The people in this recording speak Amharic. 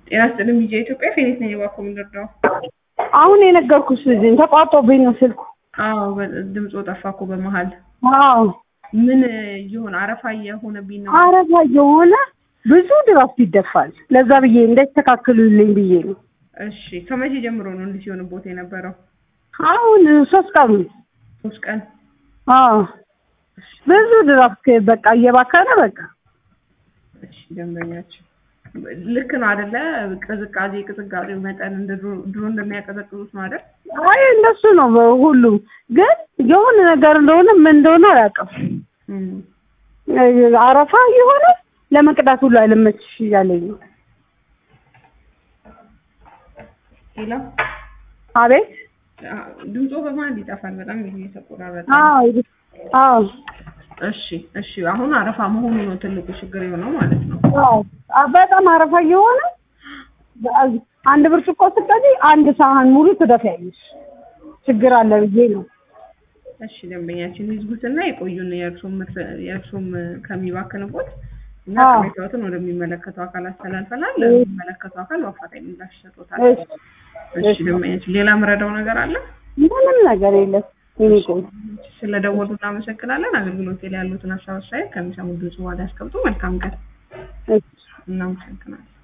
ጤና ይስጥልኝ ቢጂአይ ኢትዮጵያ ፌኒት ነኝ። እባክዎ ምን ልርዳው? አሁን የነገርኩሽ ልጅ ተቋርጦብኝ ነው ስልኩ። አዎ በ- ድምፆ ጠፋ እኮ በመሀል። አዎ ምን እየሆነ አረፋ እየሆነብኝ ነው። አረፋ የሆነ ብዙ ድራፍት ይደፋል። ለዛ ብዬ እንዳይስተካክሉልኝ ብዬ ነው። እሺ ከመቼ ጀምሮ ነው እንዲህ ሲሆንቦት የነበረው? አሁን ሶስት ቀኑ ሶስት ቀን። አዎ ብዙ ድራፍት በቃ እየባከነ በቃ እሺ ደንበኛችን ልክ ነው አይደለ? ቅዝቃዜ ቅዝቃዜው መጠን እንደ ድሮ ድሮ እንደሚያቀዘቅዙት ነው አይደል? አይ እንደሱ ነው ሁሉም። ግን የሆነ ነገር እንደሆነ ምን እንደሆነ አያውቅም። እም። አረፋ የሆነ ለመቅዳት ሁሉ አይለመችሽ እያለኝ ነው። ሌላ አቤት ድምፆ በመሀል ይጠፋል። በጣም እየተቆራረጠ አዎ አዎ እሺ እሺ። አሁን አረፋ መሆኑ ነው ትልቁ ችግር የሆነው ማለት ነው። አዎ አ- በጣም አረፋ እየሆነ አንድ ብርጭቆ ስትቀጂ አንድ ሳህን ሙሉ ትደፊያለሽ። ችግር አለ ብዬ ነው። እሺ ደንበኛችን ይዝጉትና የቆዩን የእርሶም ምርት- የእርሶም ከሚባክንቦት እና አዎ። ቅሬታዎትን ወደሚመለከተው አካል አስተላልፈናል። ለሚመለከተው አካል በአፋጣኝ ምላሽ ይሰጡታል። እሺ እሺ ደንበኛችን ሌላ ምረዳው ነገር አለ? ምንም ነገር የለም። የኔ ቆንጆ ስለደወሉ እናመሰግናለን። አገልግሎት ላይ ያሉትን ሀሳብ አስተያየት ከሚሰሙ ድምጽ በኋላ ያስቀምጡ። መልካም ቀን። እሺ እናመሰግናለን።